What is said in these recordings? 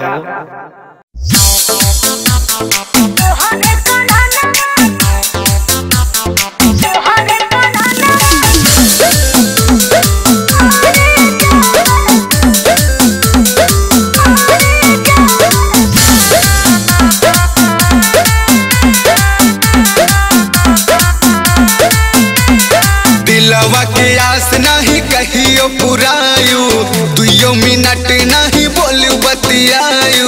दिलवा के आस नहीं कहियो पुरायु दुइयो मिनट नहीं बोलू बतियायु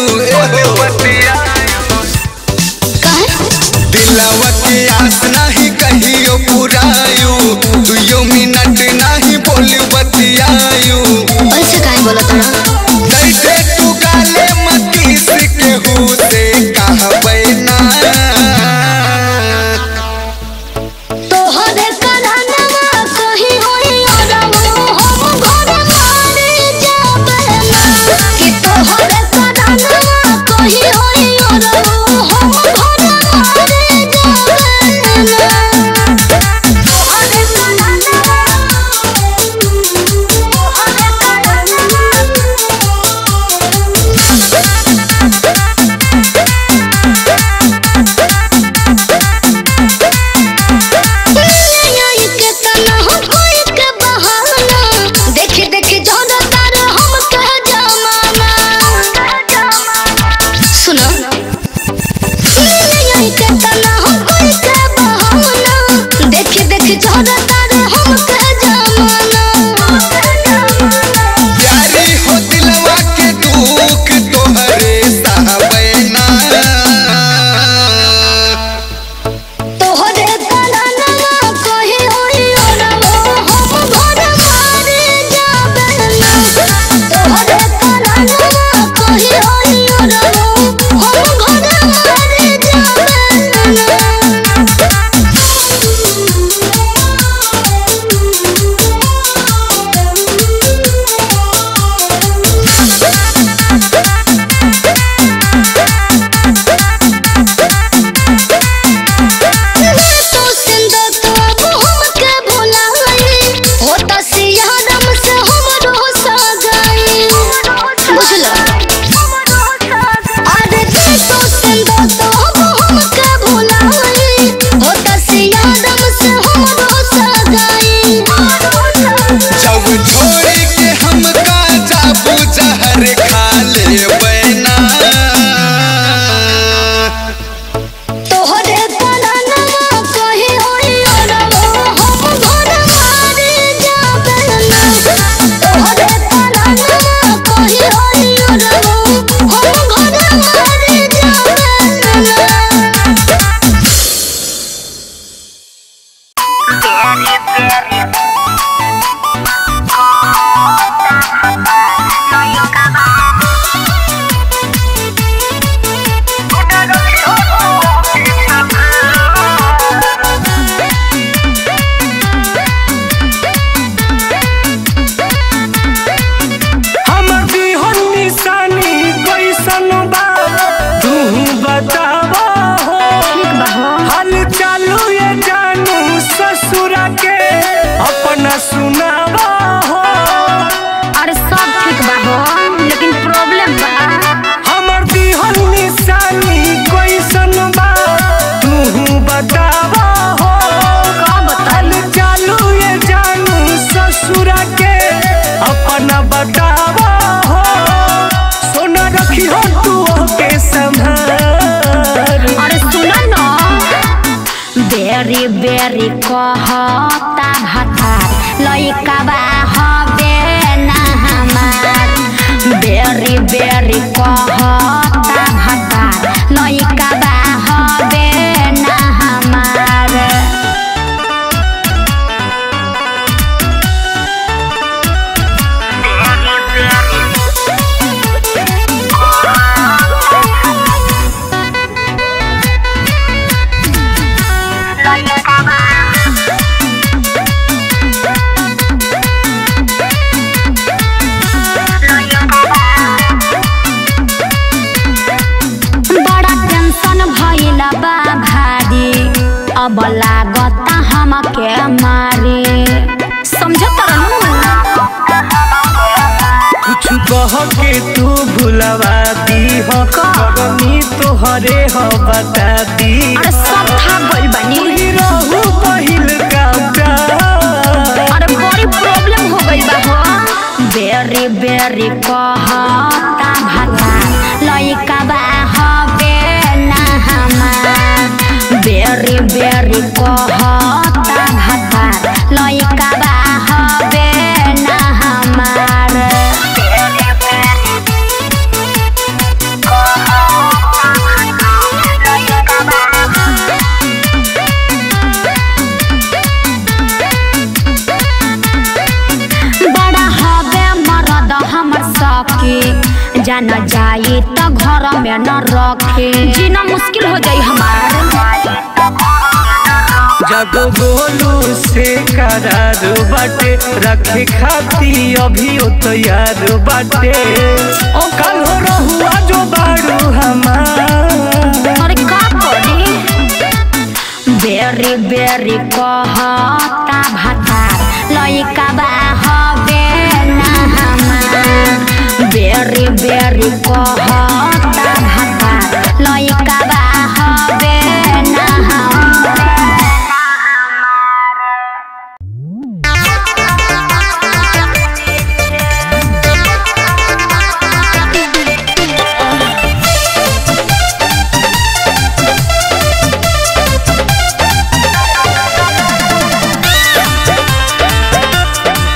दिलवा के आस नहीं कहियो पुरायु दुइयो मिनट नहीं बोलू बतियायु ऐसे काहे बोलत हन दैसे तू गाले मतीस के हुते कहबै ना तोहरे करानवा कहीं होई अरवा हम घर मारे जाबे ना कि तोहरे करानवा कहीं होई अरवा हम घर मारे जाबे ना तोहरे करानवा तोहरे करानवा के तना हम कोई के बहाना देख देख जोड़ा तार हम कह जमाना सुनो यही के तना हम कोई के बहाना देख देख जोड़ा तार हम कह जमाना प्यारी हो दिलवा के दुख तोहरे सहबै ना तोहरे करानवा कहीं होई अरवा हम घर मारे जाबे ना तोहरे करानवा कहीं होई अरवा हम घर मारे जाबे तो सिंदो तो अब हमके भुलाई होता सियारम से हमरो सगाई बुझलो अरे तो सिंदो तो अब हमके भुलाई होता सियारम से हमरो सगाई जब छोड़ के हमका जाबू जहर खा लेबै ना तोहरे करानवा कहीं होई अरवा हम घर मारे जाबे ना तोहरे करानवा कहीं होई अरवा हम घर मारे जाबे ना हमर दिहन निशानी कैसन बा तू बतावा हो हाल चालू ये जानू ससुरा के अपना सुनावा हो अरे सब ठीक बा हो लेकिन प्रॉब्लम बा हमर दिहन निशानी कैसन बा तू बतावा हो हाल चालू ये जानू ससुरा के अपना बतावा हो सोना रखी हो तू के संभाल अरे सुन न बेरी बेरी कहता भतार लइका बा हबे ना हमार बेरी बेरी कहता भतार लइका बा हबे ना हमार बड़ा टेंशन भइल बा भारी अब लागता हमके मारे समझत रहू कुछ कुछ कह के तू भुलवा दी हो करनी तोहरे हो बता दी अरे सब था गइल बानी तोही रहू पहिल का प्यार अरे बड़ी प्रॉब्लम हो गई बा हो बेरी बेरी कहता भाता लइका बा हबे ना हमार बेरी बेरी कहता भाता लइका बा हबे ना हमार बेरी बेरी कहता लइका बा बड़ा हवे मरद हमर सखी जाना जाई त घर में न रखे जीना मुश्किल हो जाई हमार जब गोलू से करार बाटे रखे खाती अभी ओ तैयार बाटे ओ कल हो रहुआ जो बाड़ू हमार अरे का करी बेरी बेरी कहता भाता लइका बा हवे ना हमार बेरी बेरी कहता भाता लइका बा हवे ना हमार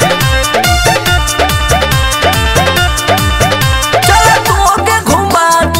चल तोके घुमा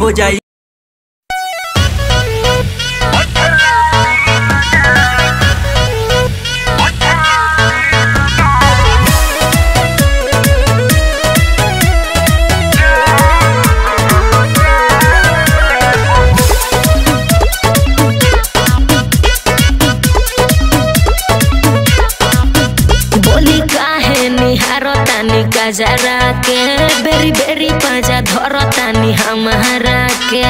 हो जाई बोली काहे निहारो तानी गजरा के बेरी बेरी पाजा धरो तानी हमारा के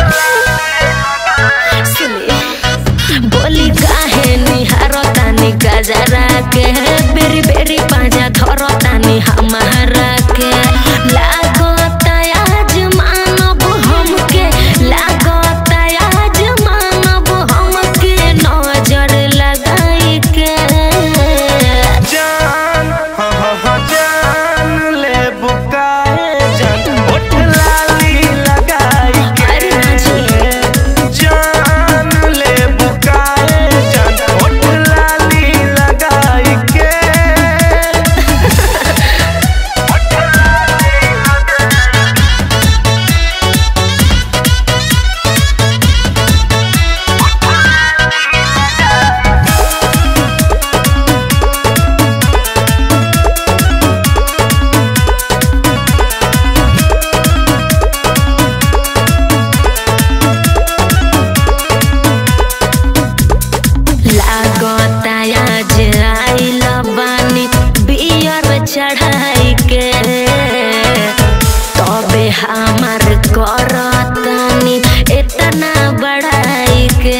सुनी बोली काहे निहारो तानी गजरा के बेरी बेरी पाजा धरो तानी हमारा के लागो तयाज मानब हमके लागो तयाज मानब हमके नजर लगाई के जान हाँ हाँ हाँ जान ले बुकाए जान होठ लाली लगाई अरे ना के जान ले बुकाए जान होठ लाली लगाई के लागता आज आइल बानी बियर चढ़ाई के तबे हमार करतानी इतना बढ़ाई के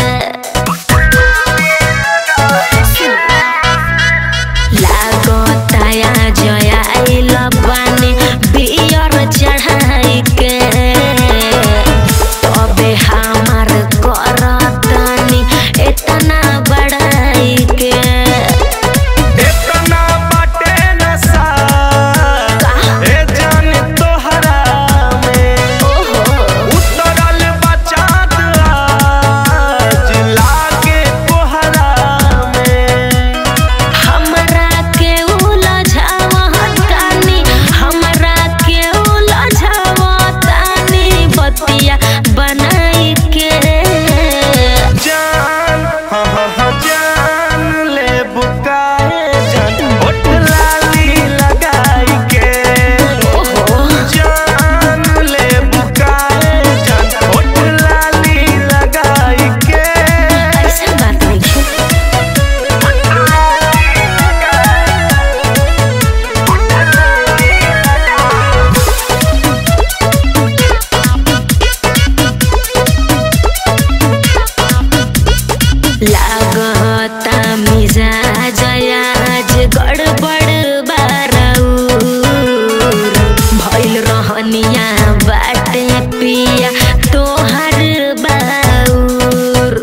लागता आज आइल बानी बियर चढ़ाई के तबे हमार करतानी इतना बढ़ाई के इतना बाटे नशा ए जान तोहरा में उतरल बचात आज लागे कोहरा में हमरा के उलझावतानी हमरा के उलझावतानी बतिया बनाई के जान हाँ हाँ हाँ जान ले बुकाए जान होठ लाली लगाई के जान ले बुकाए जान होठ लाली लगाई के ऐसा बात नहीं है लागता मिजाज आज गड़बड़ बारऊर भइल रहनिया बाटे पिया तोहर बाऊर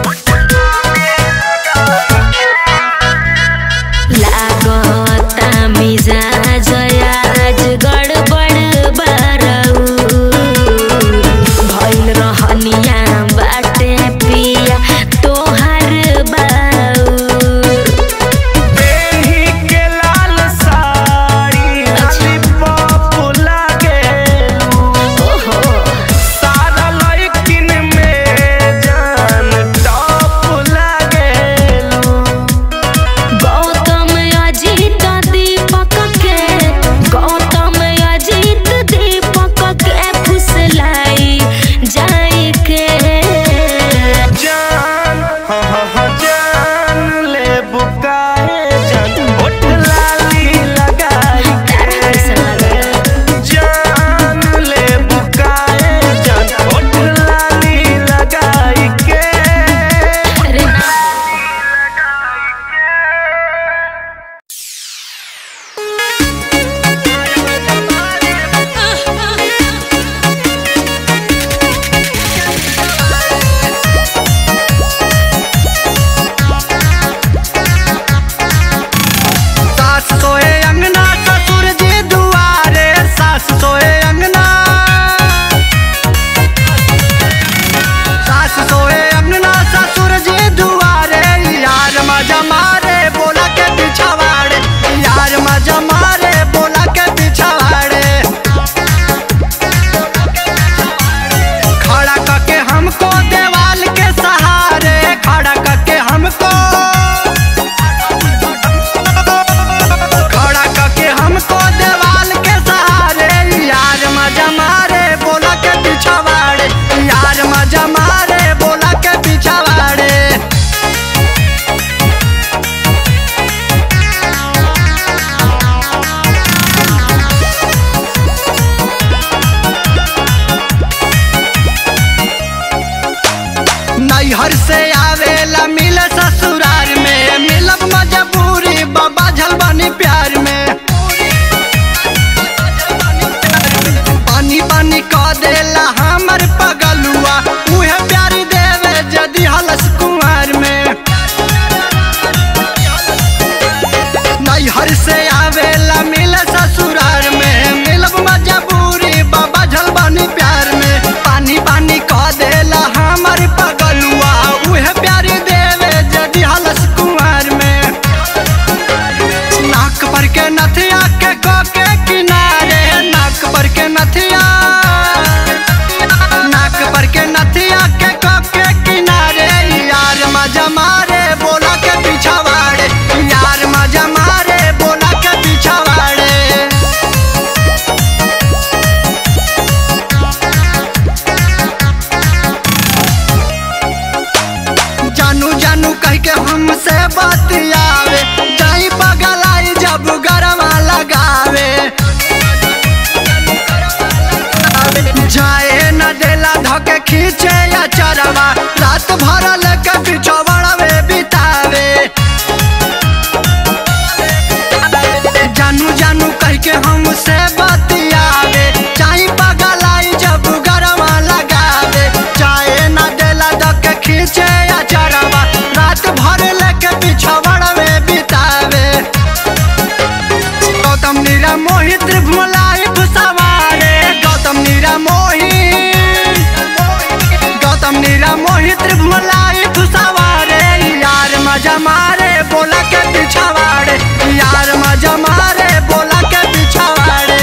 लागता मिजाज आज गड़बड़ बारऊर भइल रहनिया बाटे पिया तोहर बाऊर बेही के लाल साड़ी लाली पॉप लागेलू ओहो सारा लड़किन में जान टॉप लागेलू गौतम अजीत दीपक के गौतम अजीत दीपक के फुसलाई जाई के जान हाँ हाँ हाँ जान ले बुकाए जान होठ लाली लगाई के जान ले बुकाए जान होठ लाली लगाई के अरे ना सास सोए अंगना ससुर जी दुआरे सास सोए अंगना सास सोए अंगना ससुर जी दुआरे यार मजा मारे बोला के पिछवाड़े यार मजा मारे बोला के पिछवाड़े बानी प्यार में पानी पानी कह देला हमर पगलुआ उहे प्यार देवे जदि हलस कुमार में नैहर से आवेला मिल ससुरार में मिलब मजबूरी बाबा झल बानी प्यार में पानी पानी कह देला हमर पगलुआ उहे प्यार देवे जदि हलस कुमार में नाक पर के नथिया के को के किनारे नाक पर के नथिया नाक पर के नथिया के को के किनारे यार मजा मारे बोला के पीछा वाड़े यार मजा मारे बोला के पीछा वाड़े जानू जानू कह के हमसे बतियावे जाई पगलाई जब गरमा लगावे जाए न देला धके खींचे या चरवा रात भर लेके बिछवड़वे बितावे जानू जानू कह के हमसे बतियावे चाहे पगलाई जब गरमा लगावे चाहे न देला धके खींचे या चरवा रात भर लेके बिछवड़वे बितावे गौतम नीरा मोहित भुलाई सवारे गौतम नीरा मोहित गौतम नीरा मोहित भुलाई सवारे यार मजा मारे बोला के पिछवाड़े यार मजा मारे बोला के पिछवाड़े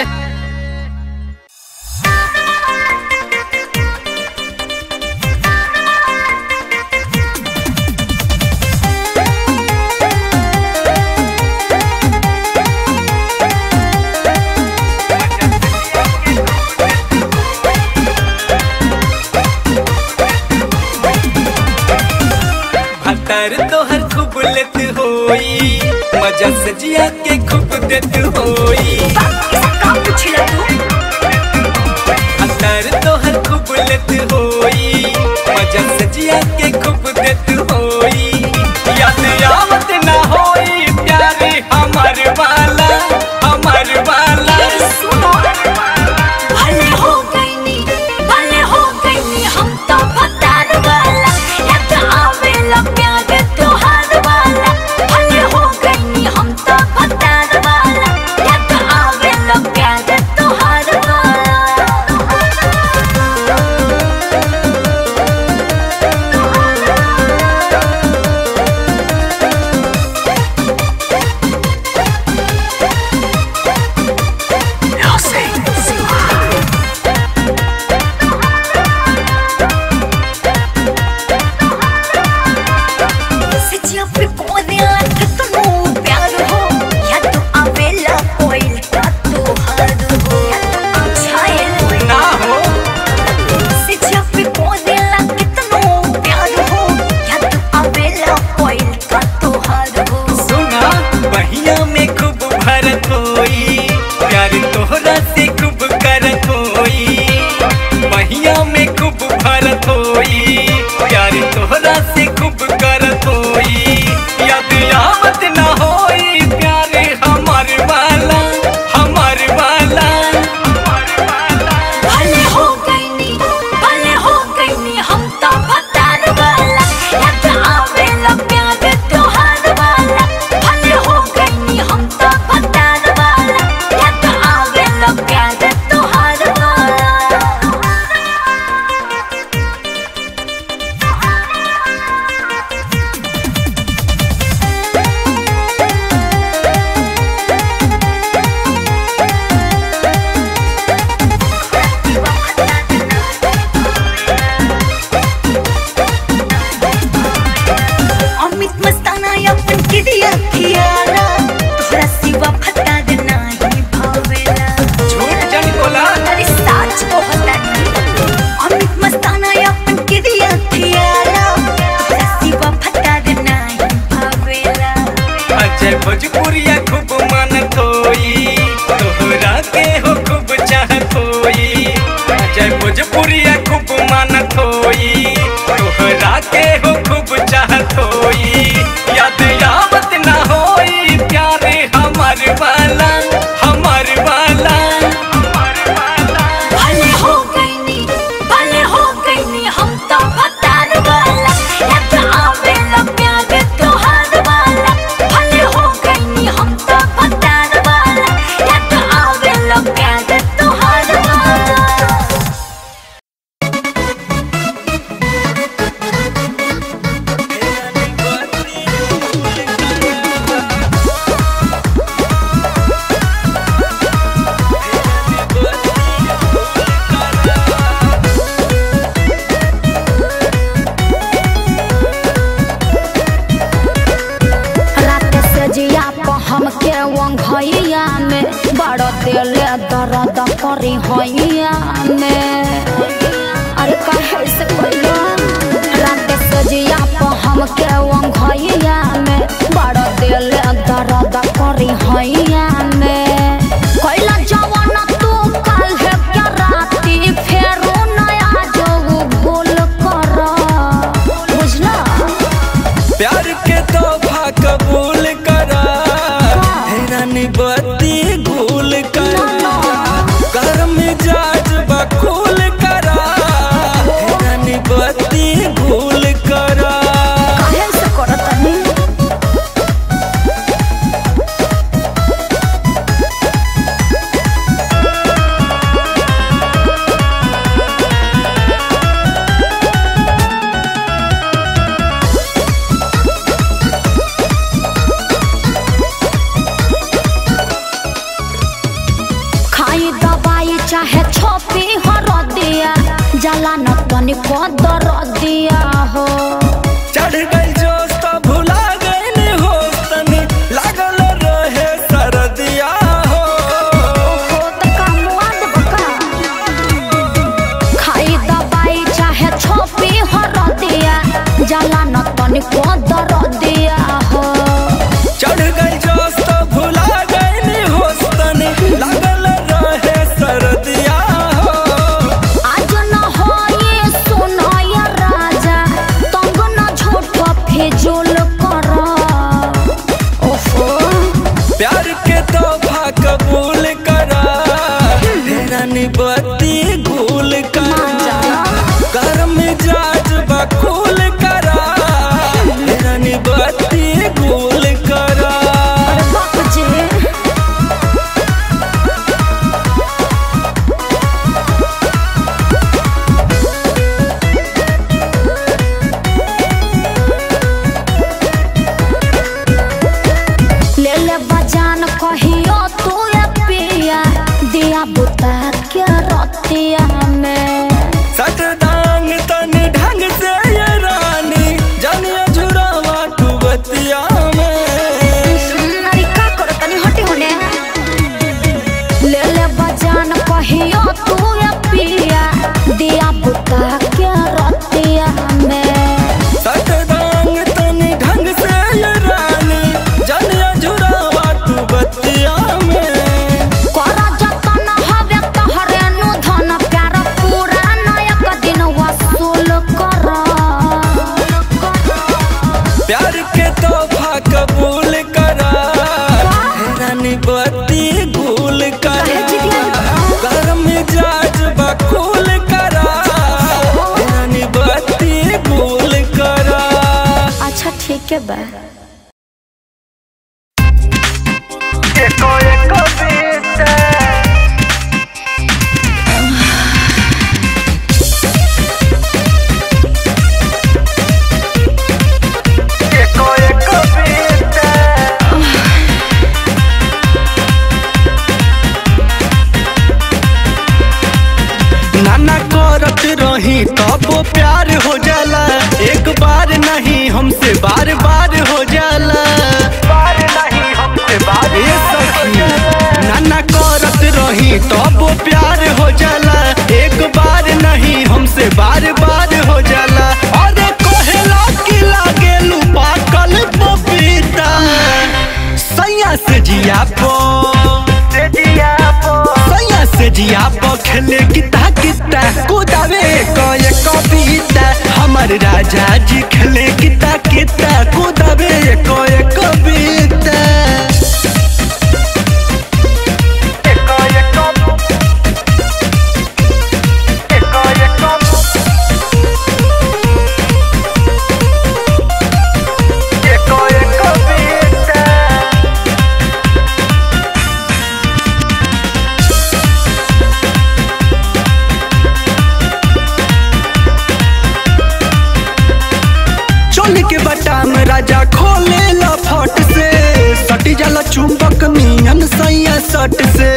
भतर तोहर खूब लेत होई मजा से जिया के खूब देत होई भतर तोहर खूब लेत होई मजा से जिया के खूब देत होई याद आवत ना होई प्यारे हमर वाला हमर वाला भले हो गईनी भले हो गईनी हम तो भतार वाला याद आवेला प्यार तोहार वाला भले हो गईनी हम तो भतार वाला याद आवेला प्यार तोहार वाला वाला हमार वाला भले हो गईनी भले हो गईनी हम तो भतार वाला याद आवेला प्यार तोहार वाला भले हो गईनी हम तो भतार वाला याद आवेला प्यार तोहार वाला रात से जिया प हमके वंघैया में बड़ दिले दर्द करी हैया में अरे कहे से पहले रात से जिया प हमके वंघैया में बड़ दिले दर्द करी हैया में कैला जवान तू काल है क्या राती फेरो नया जो भूल कर बुझला प्यार के तोहफा कबूल करा हैरानी बत्ती गुल करा कर मिजाज बकुल करा हैरानी बत्ती गुल करा काहे से करतनी खाई दवाई चाहे छोपी हर दिया जला न तनिको दर दिया हो चढ़ गई जोश तो भुला गई होश तनी लागल रहे सरदिया हो हो त कामुआ देब का खाई दवाई चाहे छोपी हर दिया जला न तनिको दर दिया हो चढ़ गई जोश तो भुला गई होश तनी लागल रहे सरदिया हो आज न हो ये सुनो ये राजा तंग न झूठ फिजूल कर ओफो प्यार के तोहफा कबूल करा हैरानी बत्ती गुल करा कर मिजाज बकुल करा हैरानी बत्ती गुल करा अरे बाप जी ले ले बजान कहियो तू ये पिया दिया बुता के रतिया में सट दांग तन ढंग से ये रानी जानिए झुरावा तू बतिया में अरे का करो तनी हटी होने ले ले बजान कहियो तू ये पिया दिया बुता के रतिया में सट दांग तन ढंग से ये रानी जानिए झुरावा तू बतिया में कर जतन हवे तहरे नु धन प्यार पूरा नायक दिन वसूल कर प्यार के तोहफा कबूल करा हैरानी बत्ती गुल करा कर मिजाज बकुल करा हैरानी बत्ती गुल करा अच्छा ठीक है बा नाना करत रही तब प्यार हो जाला एक बार नहीं हमसे बार बार हो जाला बार नहीं हमसे बार सखी नाना करत रही तब प्यार हो जाला एक बार नहीं हमसे बार बार हो जाला अरे कहेला कि लागेलू पाकल पपीता सैया से जिया पो सैया से जिया पो खेले किता किता कुदावे कय कविता हमर राजा जी खेले किता किता कुदावे कय कविता चुंबक नियन सैया सट से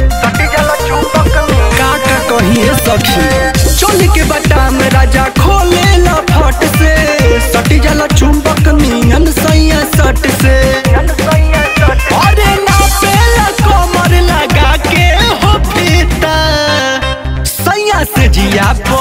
का का कहिए सखी चोली के बटा में राजा खोले ला फट से सटी जाला चुंबक नियन सैया सट से अरे ना पेला कमर लगा के हो फीता सैया से जिया पो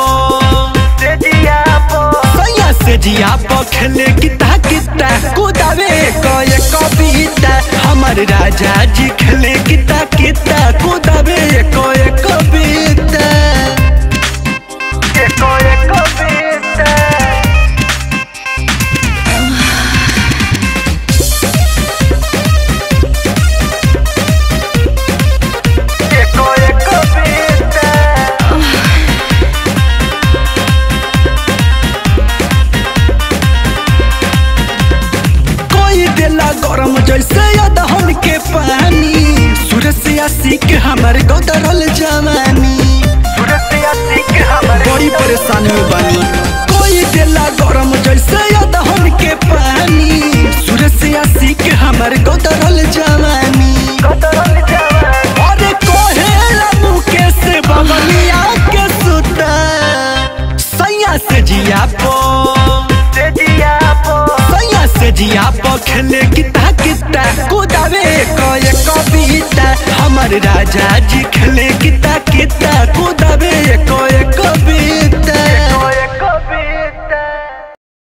सैया से जिया पो खेले किता किता कुदावे कय कविता हमर राजा जी खेले किता किता कुदावे कय कविता कोई देला गरम जैसे अदहन के पानी सूरज से आशिक हमर गोदरल जवानी बड़ी परेशानी में बानी कोई देला गरम जैसे अदहन के पानी सूरज से आशिक हमर गोदरल जवानी अरे कोहेला मुके से बगलिया के सुता सैया से जिया पो सैया से जिया पो खेले किता किता कुदावे कय कविता हमर राजा जी खेले किता किता कुदावे कय कविता